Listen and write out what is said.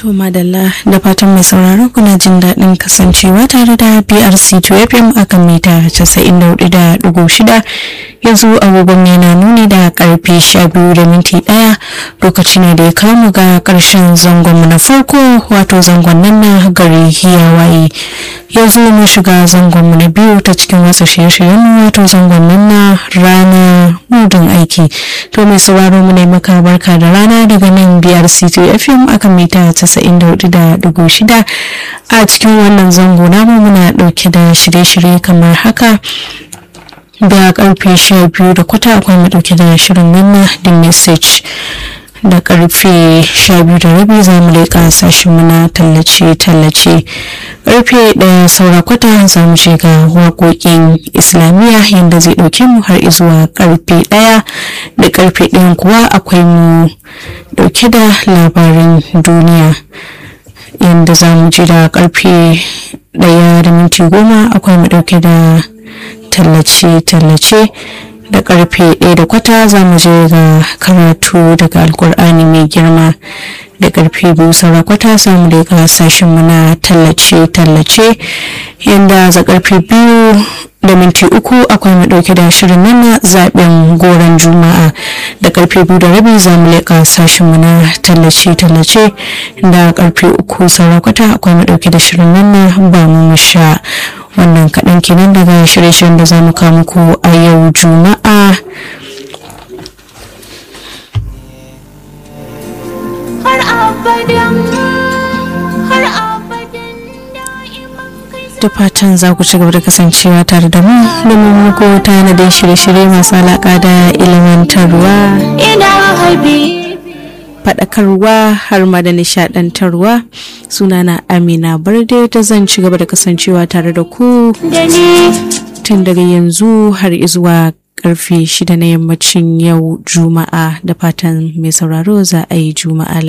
To madalla da fatan mai sauraro kuna jin daɗin kasancewa tare da BRC 2 FM akan mita 94.6 yanzu agogon yana nuni da karfe 12 da minti ɗaya lokaci ne da ya kamu ga ƙarshen zangon na farko wato zangon nan na gari hiyawaye yanzu mun shiga zangon na biyu ta cikin wasu shirye-shiryen wato zangon nan na rana mudun aiki to mai sauraro mu ne maka barka da rana daga nan BRC 2 FM akan mita 94.6 a cikin wannan zango namu muna dauke da shirye-shirye kamar haka da karfe 12 da kwata akwai mu dauke da shirin nan the message da karfe 12 da rabi za mu leƙa sashen muna tallace-tallace karfe ɗaya saura kwata za mu je ga waƙoƙin islamiyya yadda zai ɗauke mu har zuwa karfe ɗaya da karfe ɗayan kuwa akwai mu ɗauke da labarin duniya yadda za mu ji da karfe ɗaya da minti goma akwai mu ɗauke da tallace-tallace da karfe ɗaya da kwata za mu je ga karatu daga alkur'ani mai girma da karfe biyu saura kwata za mu daga sashen mu na tallace-tallace yadda za karfe biyu da minti uku akwai mu dauke da shirin nan na zaben goron juma'a da karfe biyu da rabi za mu leƙa sashen mu na tallace-tallace da karfe uku saura kwata akwai mu dauke da shirin nan na ba mu sha wannan kaɗan kenan daga shirye-shiryen da za mu kawo muku a yau juma'a har abadan har abadan da'iman kai da fatan za ku ci gaba da kasancewa tare da mu domin muku tanadin shirye-shirye masu alaƙa da ilimantarwa ina habibi faɗakarwa har ma da nishaɗantarwa sunana amina barde da zan ci gaba da kasancewa tare da ku da ni tun daga yanzu har zuwa karfe shida na yammacin yau juma'a da fatan mai sauraro za a yi juma'a